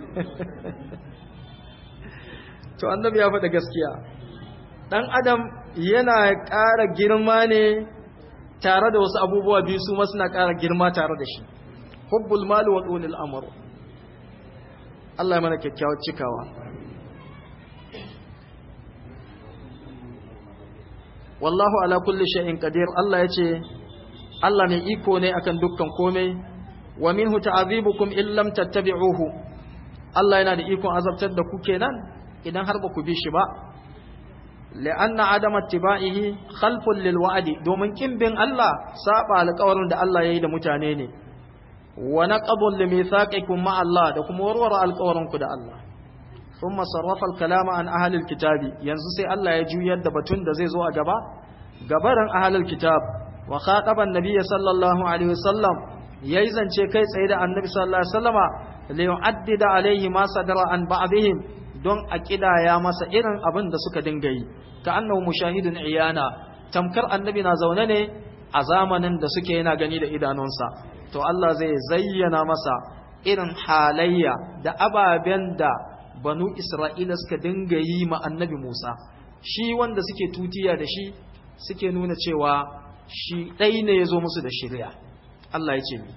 to annabi ya faɗa gaskiya ɗan adam yana ƙara girma ne tare da wasu abubuwa biyu su ma suna ƙara girma tare da shi hubbul mali wa tsolil amru Allah ya mana kyakkyawar cikawa wallahu ala kulli shay'in qadir Allah yace Allah mai iko ne akan dukkan komai wa minhu ta'adhibukum in lam tattabi'uhu Allah yana da ikon azabtar da ku kenan idan har ba ku bi shi ba la'anna adama ittiba'ihi khalfun lil wa'di domin kin bin Allah saba alƙawarin da Allah yayi da mutane ne wa naqadun li mithaqikum ma Allah da kuma warware alƙawarin ku da Allah thumma sarrafa al-kalama an ahli al-kitabi yanzu sai Allah ya juyar da batun da zai zo a gaba gabaran ahli al-kitab wa khataba an-nabiy sallallahu alaihi wasallam yayi zance kai tsaye da annabi sallallahu alaihi wasallama li yu'addida alaihi ma sadara an ba'dihim don a kidaya masa irin abin da suka dinga yi ka annahu mushahidun iyana tamkar annabi na zaune ne a zamanin da suke yana gani da idanunsa to Allah zai zayyana masa irin halayya da ababen da banu Isra'ila suka dinga yi ma annabi Musa shi wanda suke tutiya da shi suke nuna cewa shi ɗai ne ya zo musu da shirya Allah ya ce mi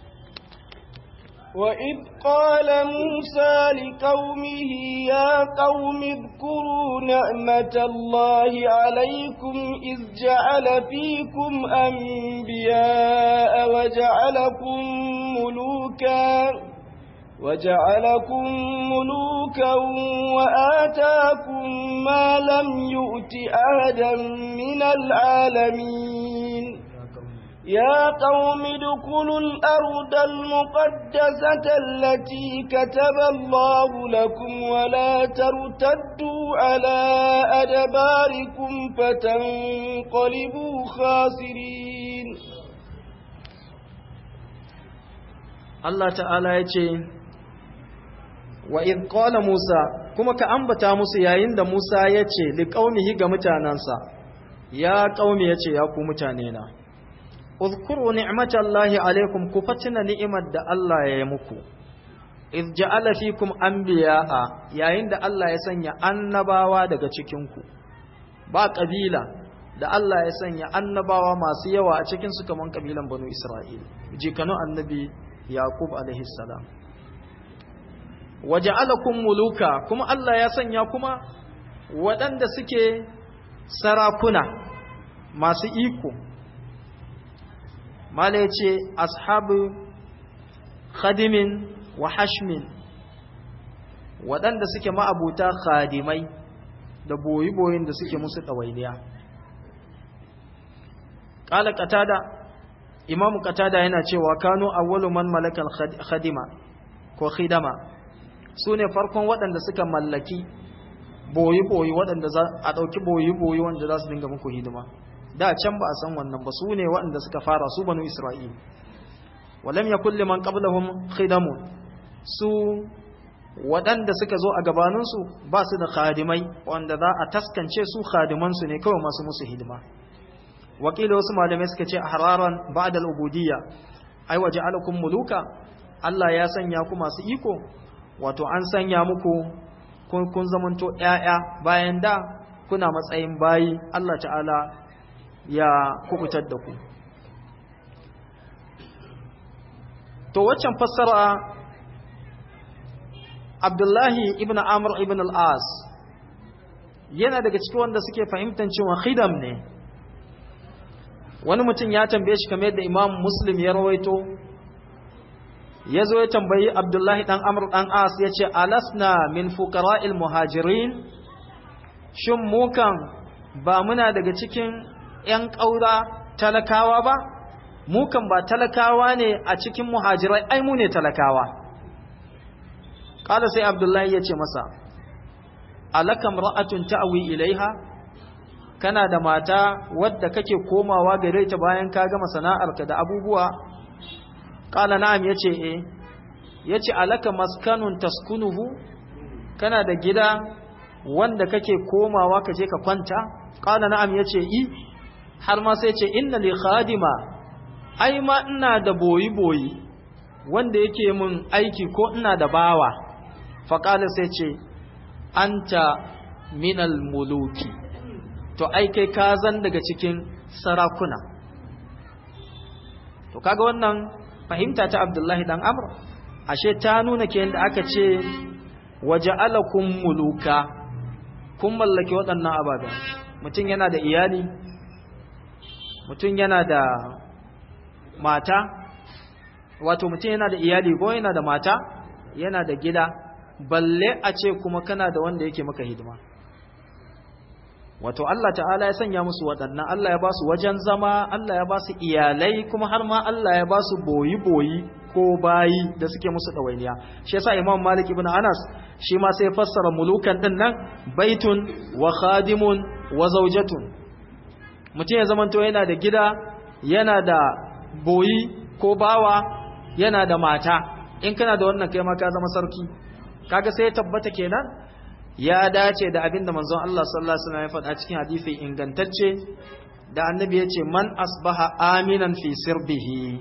وإذ قال موسى لقومه يا قوم اذكروا نعمة الله عليكم إذ جعل فيكم أنبياء وجعلكم ملوكا وجعلكم ملوكا وآتاكم ما لم يؤت أحدا من العالمين يا قوم ادخلوا الأرض المقدسة التي كتب الله لكم ولا ترتدوا على أدباركم فتنقلبوا خاسرين Allah ta'ala ya ce wa in qala Musa kuma ka ambata musu yayin da Musa ya ce li qaumihi ga mutanansa ya qaumi ya ce ya ku mutane na uzkuru ni'matallahi alaikum ku fatina ni'imar da Allah ya yi muku iz ja'ala fikum anbiya'a yayin da Allah ya sanya annabawa daga cikin ku ba kabila da Allah ya sanya annabawa masu yawa a cikin su kaman kabilan banu Isra'il jikanu annabi Yaqub alaihi salam waja'alakum muluka kuma Allah ya sanya kuma waɗanda suke sarakuna masu iko mala ya ce ashabu khadimin wa hashmin waɗanda suke ma'abuta khadimai da boyi-boyin da suke musu ɗawainiya ƙala katada imamu katada yana cewa kano awwalu man malakal khadima ko khidama su ne farkon waɗanda suka mallaki boyi-boyi waɗanda za a ɗauki boyi-boyi wanda za su dinga muku hidima da can ba a san wannan ba su ne waɗanda suka fara su banu isra'il walam ya kulle man qablahum khidamun su waɗanda suka zo a gabaninsu ba su da khadimai wanda za a taskance su khadimansu ne kawai masu musu hidima wakila wasu malamai suka ce hararan ba'da al-ubudiyya ai waje alakum muluka Allah ya sanya ku masu iko wato an sanya muku kun kun zamanto ƴaƴa bayan da kuna matsayin bayi Allah ta'ala ya kubutar da ku to waccan fassara Abdullahi ibn Amr ibn al-As yana daga cikin wanda suke fahimtar cewa khidam ne wani mutum ya tambaye shi kamar yadda imam muslim ya rawaito ya zo ya tambayi abdullahi dan amr dan as ya ce alasna min fuqara'il muhajirin shin mukan ba muna daga cikin 'yan ƙaura talakawa ba mukan ba talakawa ne a cikin muhajirai ai mu ne talakawa ƙala sai abdullahi ya ce masa alakam ra'atun ta'awi ilaiha kana da mata wadda kake komawa gare ta bayan ka gama sana'arka da abubuwa ƙala na'am ya ce eh ya ce alaka maskanun taskunuhu kana da gida wanda kake komawa ka je ka kwanta ƙala na'am ya ce i har ma sai ce inna li khadima ai ma ina da boyi-boyi wanda yake min aiki ko ina da bawa faƙala sai ce anta minal muluki to ai kai ka zan daga cikin sarakuna to kaga wannan fahimta ta abdullahi dan amr ashe ta nuna ke yadda aka ce waja'alakum muluka kun mallaki waɗannan ababen mutum yana da iyali mutum yana da mata wato mutum yana da iyali ko yana da mata yana da gida balle a ce kuma kana da wanda yake maka hidima wato Allah ta'ala ya sanya musu waɗannan Allah ya ba su wajen zama Allah ya ba su iyalai kuma har ma Allah ya ba su boyi-boyi ko bayi da suke musu ɗawainiya shi yasa Imam Malik ibn Anas shi ma sai fassara mulukan din nan baitun wa khadimun wa zawjatun mutum ya zamanto yana da gida yana da boyi ko bawa yana da mata in kana da wannan kai ma ka zama sarki kaga sai ya tabbata kenan ya dace da abin da manzon Allah sallallahu alaihi wasallam ya faɗa cikin hadisi ingantacce da annabi ya ce man asbaha aminan fi sirbihi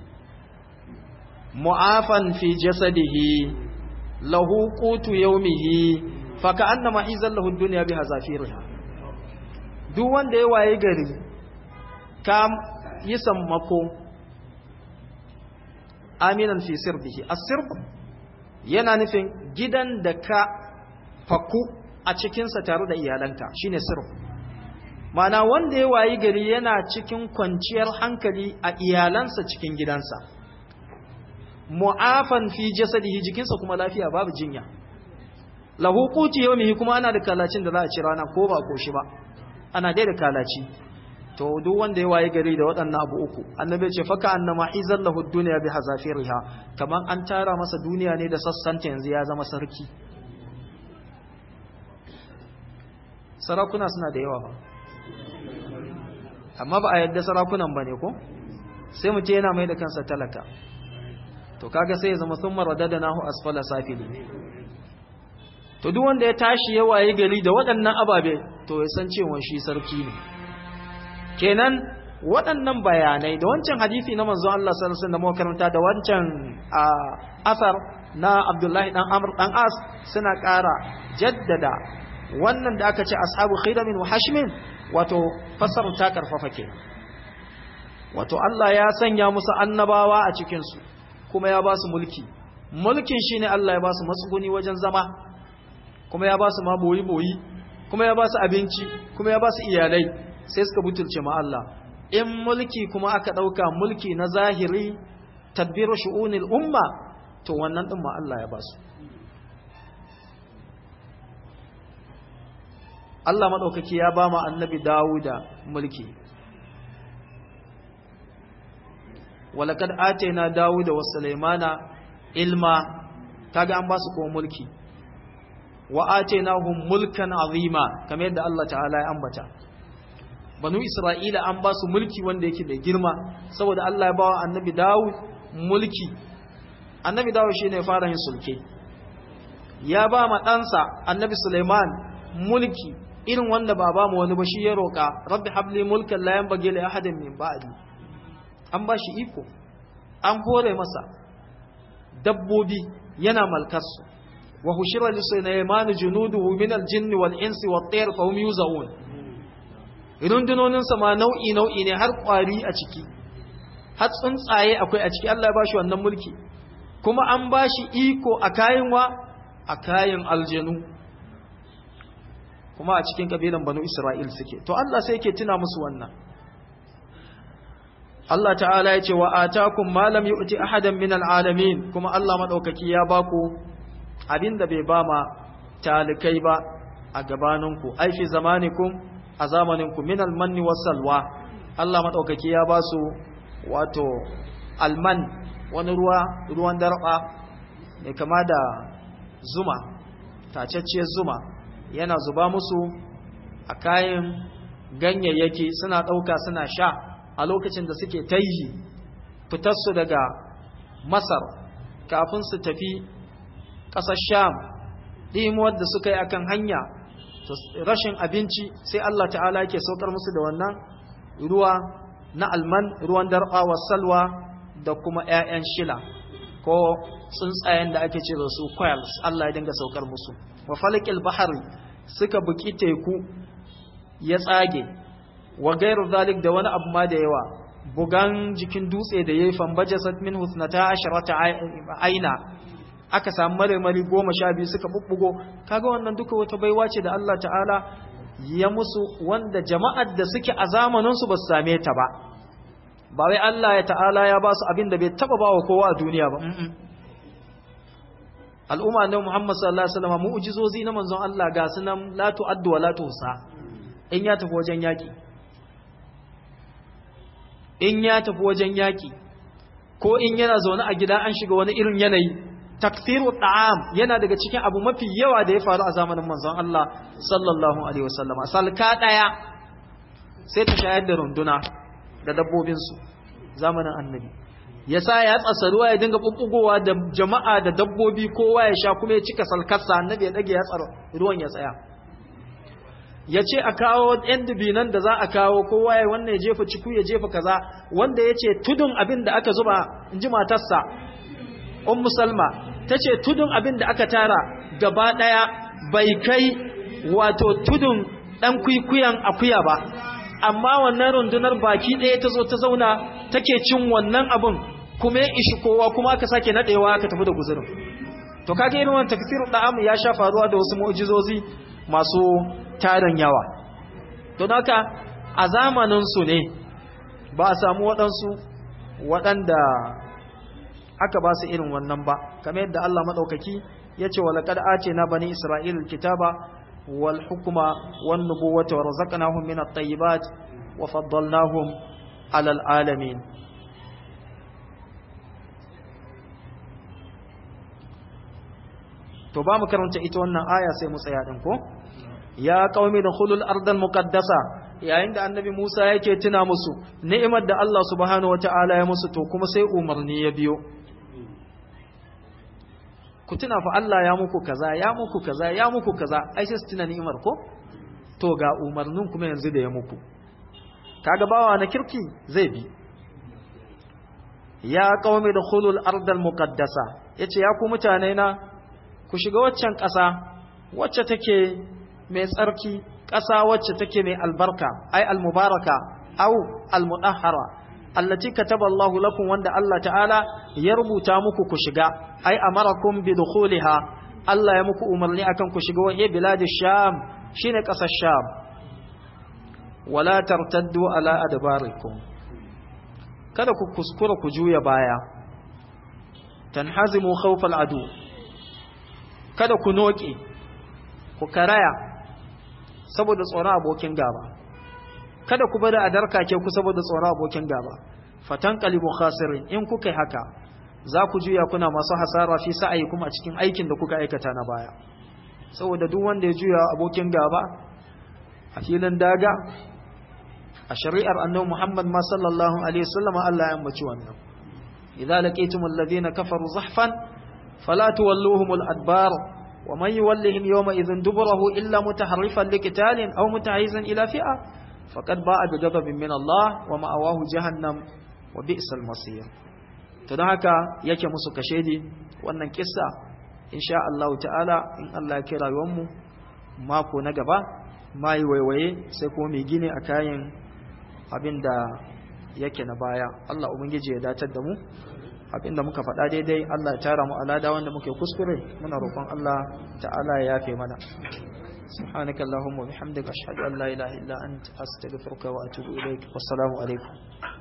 mu'afan fi jasadihi lahu qutu yawmihi fa ka'annama izal lahu dunya bi hazafiriha duk wanda ya waye gari ka yi sammako aminan fi sirbihi as-sirb yana nufin gidan da ka faku a cikinsa tare da iyalanka shine sirf mana wanda ya wayi gari yana cikin kwanciyar hankali a iyalansa cikin gidansa mu'afan fi jasadihi jikinsa kuma lafiya babu jinya lahu quti yawmihi kuma ana da kalacin da za a ci rana ko ba ko shi ba ana dai da kalaci to duk wanda ya wayi gari da waɗannan abu uku annabi ce faka annama izal lahu dunya bi hazafiriha kaman an tara masa duniya ne da sassanta yanzu ya zama sarki sarakuna suna da yawa ba amma ba a yadda sarakunan ba ne ko sai mu ce yana mai da kansa talaka to kaga sai ya zama sun marada da nahu asfala safili to duk wanda ya tashi ya waye gari da waɗannan ababe to ya san cewa shi sarki ne kenan waɗannan bayanai da wancan hadisi na manzon Allah sallallahu alaihi wasallam da karanta da wancan asar na Abdullahi dan Amr dan As suna ƙara jaddada wannan da aka ce ashabu khidamin wa hashmin wato fasar ta karfafa ke wato Allah ya sanya musu annabawa a cikin su kuma ya ba su mulki mulkin shine Allah ya ba su matsuguni wajen zama kuma ya ba su ma boyi boyi kuma ya ba su abinci kuma ya ba su iyalai sai suka butulce ma Allah in mulki kuma aka dauka mulki na zahiri tadbiru shu'unil umma to wannan din ma Allah ya ba su Allah maɗaukaki ya ba mu annabi Dawuda mulki. Walakad atena Dawuda wa Sulaimana ilma kaga an ba su kuma mulki. Wa atainahum mulkan azima kamar yadda Allah ta'ala ya ambata. Banu Isra'ila an ba su mulki wanda yake da girma saboda Allah ya ba wa annabi Dawud mulki. Annabi Dawud shine fara yin sulke. Ya ba ma ɗansa annabi Sulaiman mulki irin wanda ba ba mu wani ba shi ya roƙa rabbi habli mulkan la yanbaghi li ahadin min ba'di an ba shi iko an hore masa dabbobi yana malkarsu wa hushira li sulaiman junuduhu min al-jinn wal insi wat tayr fa hum yuzaun rundunonin sa ma nau'i nau'i ne har kwari a ciki har tsuntsaye akwai a ciki Allah ya bashi wannan mulki kuma an bashi iko a kayan wa a kayan aljanu kuma a cikin kabilan banu Isra'il suke to Allah sai yake tuna musu wannan Allah ta'ala ya ce wa atakum ma lam yu'ti ahadan min al'alamin kuma Allah madaukaki ya baku abinda bai ba ma talikai ba a gabaninku ai fi zamanikum a zamaninku min almanni wasalwa Allah madaukaki ya ba su wato alman wani ruwa ruwan darba mai kama da zuma tacacciyar zuma yana zuba musu a kayan ganyayyaki suna ɗauka suna sha a lokacin da suke taihi fitarsu daga masar kafin su tafi ƙasar sham ɗimuwar da suka yi akan hanya rashin abinci sai Allah ta'ala ke saukar musu da wannan ruwa na alman ruwan darɓa salwa da kuma 'ya'yan shila ko tsuntsayen da ake ce da su quails Allah ya dinga saukar musu wa falakil bahari suka buki teku ya tsage wa gairu zalik da wani abu ma da yawa bugan jikin dutse da yayi fambajasat min husnata asharata aina aka samu marmari goma sha biyu suka bubbugo kaga wannan duka wata baiwa ce da Allah ta'ala ya musu wanda jama'ar da suke a zamanin su ba su same ta ba ba wai Allah ya ta'ala ya ba su abin da bai taba ba wa kowa a duniya ba al'umma na Muhammad sallallahu alaihi wasallam mu'jizozi na manzon Allah ga sunan la tu'addu wa la tuhsa in ya tafi wajen yaki in ya tafi wajen yaki ko in yana zaune a gida an shiga wani irin yanayi takfiru ta'am yana daga cikin abu mafi yawa da ya faru a zamanin manzon Allah sallallahu alaihi wasallam salka daya sai ta shayar da runduna da dabbobin su zamanin annabi yasa ya tsasa ruwa ya dinga bubbugowa da jama'a da dabbobi kowa ya sha kuma ya cika salkarsa annabi ya dage ya tsara ruwan ya tsaya ya ce a kawo ‘yan dubinan da za a kawo kowa ya wannan ya jefa ciku ya jefa kaza wanda ya ce tudun abin da aka zuba in ji matarsa un musalma ta ce tudun abin da aka tara gaba ɗaya bai kai wato tudun ɗan kwikwiyan akuya ba amma wannan rundunar baki ɗaya ta zo ta zauna take cin wannan abin kuma ya ishi kowa kuma aka sake naɗewa aka tafi da guzurin to kaga irin wannan tafsirul da'am ya sha faruwa da wasu mu'jizozi masu tarin yawa don haka a zamaninsu ne ba a samu waɗansu waɗanda aka ba su irin wannan ba kamar yadda Allah maɗaukaki ya ce walaƙad ace na bani isra'il kitaba wal hukuma wan nubuwata wa razaqnahum min at-tayyibat wa faddalnahum ala alamin to ba mu karanta ita wannan aya sai mu tsaya din ko ya qaumi dukhulul ardal muqaddasa yayin da annabi Musa yake tuna musu ni'imar da Allah subhanahu wataala ya musu to kuma sai umarni ya biyo ku tuna fa Allah ya muku kaza ya muku kaza ya muku kaza ai sai su tuna ni'imar ko to ga umarnin kuma yanzu da ya muku kaga bawa na kirki zai bi ya qaumi dukhulul ardal muqaddasa yace ya ku mutane na ku shiga waccan ƙasa wacce take mai tsarki ƙasa wacce take mai albarka ai almubaraka au almudahhara allati kataba Allahu lakum wanda Allah ta'ala ya rubuta muku ku shiga ai amarakum bi dukhuliha Allah ya muku umarni akan ku shiga wani biladi sham shine ƙasar sham wala tartaddu ala adbarikum kada ku kuskura ku juya baya tanhazimu khawfal adu kada ku noke ku karaya saboda tsoron abokin gaba kada ku bada a darkake ku saboda tsoron abokin gaba fatan qalibu khasirin in kuka yi haka za ku juya kuna masu hasara fi sa'ayi kuma a cikin aikin da kuka aikata na baya saboda duk wanda ya juya abokin gaba a filin daga a shari'ar annabi Muhammad ma sallallahu alaihi wasallam Allah ya ambaci wannan idza laqitumul ladina kafaru zahfan fala tuwalluhumul adbar ومن يولهم يومئذ دبره إلا متحرفا لقتال أو متعيزا إلى فئة فقد باء بغضب من الله ومأواه جهنم وبئس المصير to don haka yake musu kashedi wannan kissa insha Allah ta'ala in Allah ya kira mu mako na gaba mai waiwaye sai kuma mai gine a kayan abinda yake na baya Allah ubangiji ya datar da mu abinda muka faɗa daidai Allah ya tara mu alada wanda muke kuskure muna roƙon Allah ta'ala ya yafe mana سبحانك اللهم وبحمدك أشهد أن لا إله إلا أنت أستغفرك وأتوب إليك والسلام عليكم